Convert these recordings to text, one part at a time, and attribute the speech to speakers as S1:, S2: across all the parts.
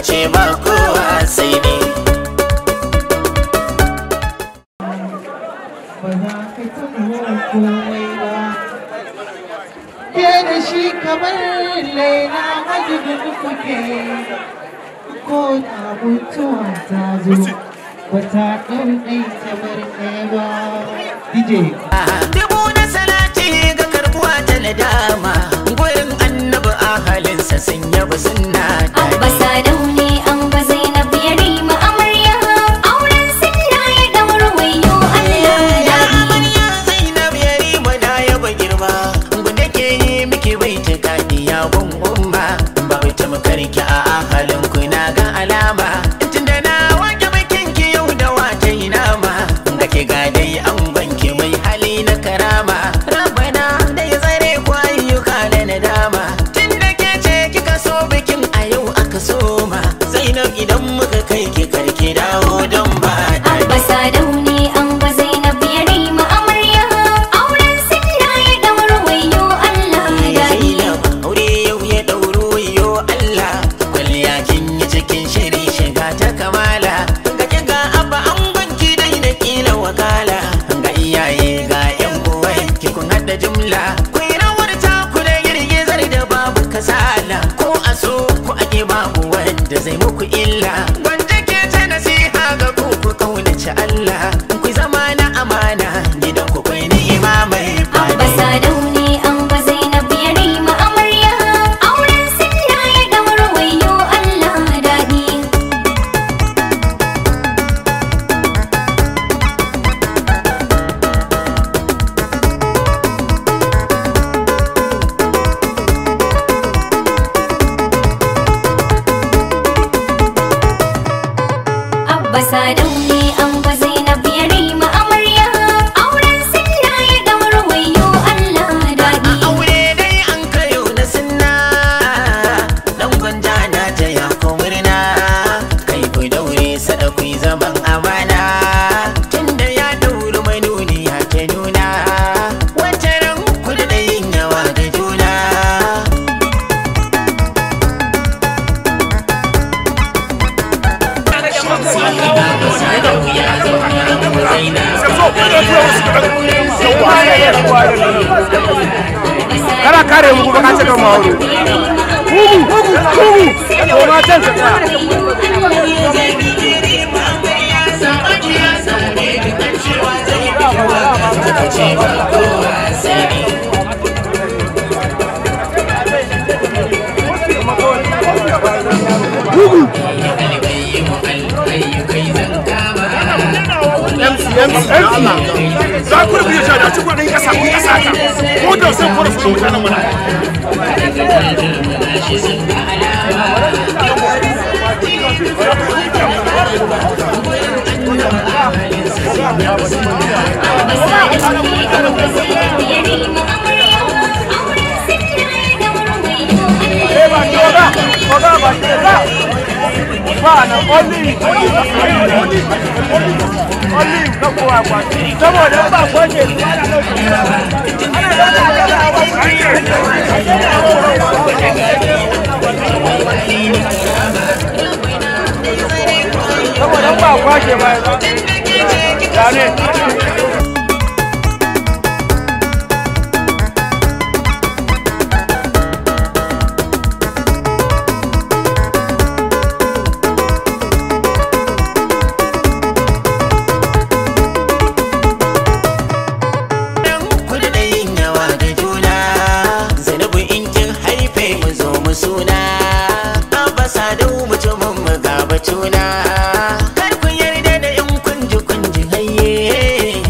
S1: ce ba kowa sai ni
S2: ba za ka taɓa komai ba ke da shi kamar laila majidin kuke ko da mutuwa ta zo ba ta ɗau ɗai kamar ɗaya ba DJ
S1: dubu na salati ga karbuwa ta nadama gurin annabi ahalinsa sun yaba sunna
S3: Abba Sadau ne an ba Zainab ya rima amarya auren sunna ya daura wayo Allah
S1: ya
S3: daɗi.
S1: amarya zainab ya rima na yaba girma gunda ke yi miki bai ta kadi ya gun umma ba bai ta makarki a ahalin ku na ga alama tunda na wake bikin ki yau da wata yi nama ga ki ga dai an banki mai hali na karama rabana da ya zare ku ayyuka da nadama tunda ke ce kika so bikin a yau aka soma zainab idan muka kai ki karki dawo don ba
S3: Abba Sadau ne an ba Zainab ya rima amarya auren sunna ya daura wayo Allah daɗi.
S1: aure yau ya ɗauro yo Allah kwalliya kin yi cikin shiri shiga ta kamala ga ki ga abba an gwanki dai da kila wakala ga iyaye ga yan uwan ki kun hada jumla ku yi rawar ta ku da girgizar da babu kasala ko a so ku ake babu wanda zai muku illa wanda ke ta nasiha ga ku ku kaunaci Allah ku zama na amana gidan ku kwai ni'ima mai
S3: Abba Sadau ne an ba Zainab ya rima amarya auren sunna ya daura wayo Allah daɗi. Abba Sadau ne an ba Zainab ya rima amarya auren sunna ya daura wayo Allah daɗi.
S1: aure dai an kayo na sunna dan gwanja na ta ya ko murna kai ku daure sada ku zaman amana tunda ya dauri manuni ya ke nuna wacce ran ku da yin yawa da juna
S4: kana kare mu kuma ka ce kan mauro mugu mugu mugu ko ma can ka tsaya za ku rubuta shi da cikin ɗan ƙasa ku ƙasa ka ko da sai ku rubuta mutanen mana Eh, ba ki oga, oga ba ki oga. Ba na only, only, only, only ka kowa kwa. Saboda ba kwace su ana ɗauke. Ana ɗauke da awa Saboda ba kwace ba ya ne.
S1: Dan kudu da yin yawa da juna Zainabu in kin haife mu zo mu suna Abba Sadau mutumin mu ga batuna Kar ku yarda da yan kunji kunji hayye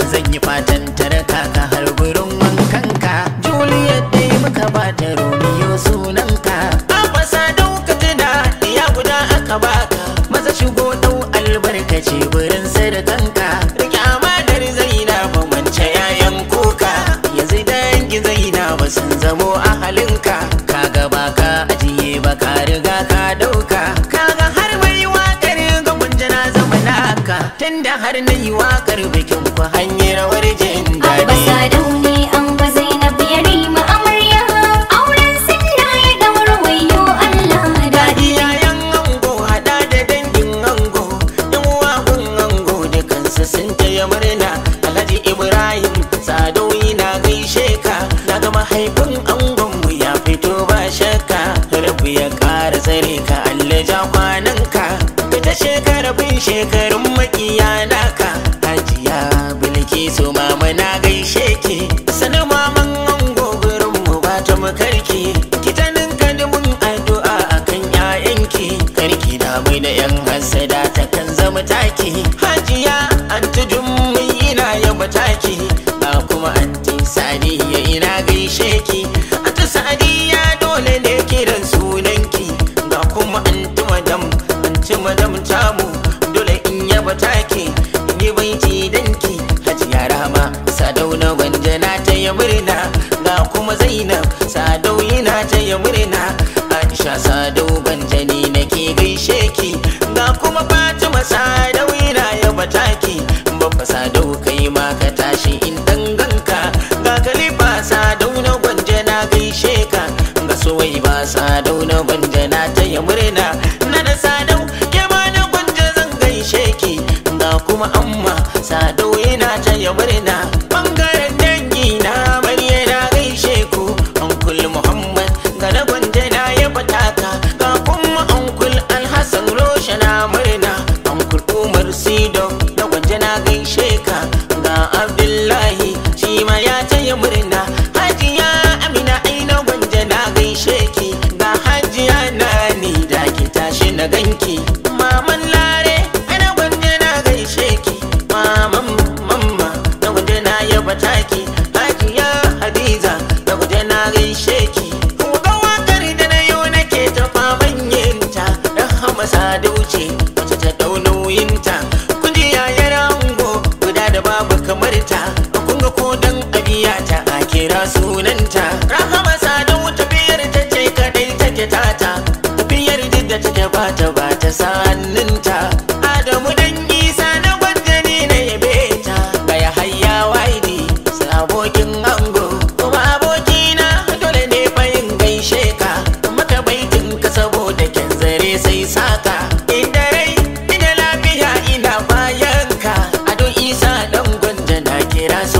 S1: zan yi fatan taraka ka har gurin wankanka juliet dai muka bata romeo sunanka abasa dauka tuna ya guda aka baka maza shigo dau albarkaci gurin sadakanka rike amanar zainab mance yayan kuka yanzu dangi zainab sun zamo ahalinka kaga baka ajiye baka riga ka dauka kaga har mai wakar ga gunjana zama naka tunda har na yi wakar bikin ku hanyar rawar jin
S3: Abba
S1: daɗi
S3: Sadau ne an ba Zainab ya rima amarya auren sunna ya daura wayo Allah daɗi
S1: iyayen ango hada da dangin ango yan uwan ango da kansu sun taya murna alhaji ibrahim sadoyi na gaishe ka na ga mahaifin angon mu ya fito ba shakka rabu ya kara tsare ka allah ja kwanan ka ka ta shekara bin shekarun makiya naka hajiya bilki su mama na gaishe ki sanin maman ango gurin mu ba ta makarki ki ta ninka dumin addu'a akan ƴaƴanki karki da mai da yan hasada ta kan zama taki hajiya anti jummai ina yaba taki ba kuma anti sadiya ina gaishe ki anti sadiya dole ne kiran sunanki ga kuma anti madam anti madam tamu dole in yaba taki in yi baiti danki hajiya rama sadau na gwanjana ta yi murna ga kuma zainab sadau yana ta yi murna aisha sadau banjani nake gaishe ki ga kuma fatima sadau yana yaba taki babba sadau kai ma ka tashi in danganka ga kalifa sadau na gwanjana gaishe ka ga suwai ba sadau na gwanjana ta yi murna na da sadau ke ma na gwanja zan gaishe ki ga kuma amma sadau yana ta yi murna bangaren dangi na mariya na gaishe ku ankul muhammad ga na gwanja na ya fataka ga kuma ankul alhassan rosha na murna ankul umar sido na gwanja na gaishe ka ga abdullahi shi ma ya taya murna hajiya amina ai na gwanja na gaishe ki ga hajiya na ni da ki tashi na ganki maman lare ai na gwanja na gaishe ki maman mamma na gwanja na yaba taki hajiya hadiza na gwanja na gaishe ki ga wakar da na yau nake ta faman yinta rahama sadauce wacce ta dau nauyinta kun ji yayar ango guda da babu kamar ta kun ga ko dan abiya ta a kira sunanta rahama sadau tafiyar ta ce kadai take tata tafiyar duk da take bata bata sa'anninta adamu dan isa na gwanjani na yabe ta baya hayya waidi sai abokin ango kuma abokina dole ne fayin gaishe ka maka baitin ka saboda kyan zare sai saka inda rai ina lafiya ina bayan ka ado isa dan gwanja na kira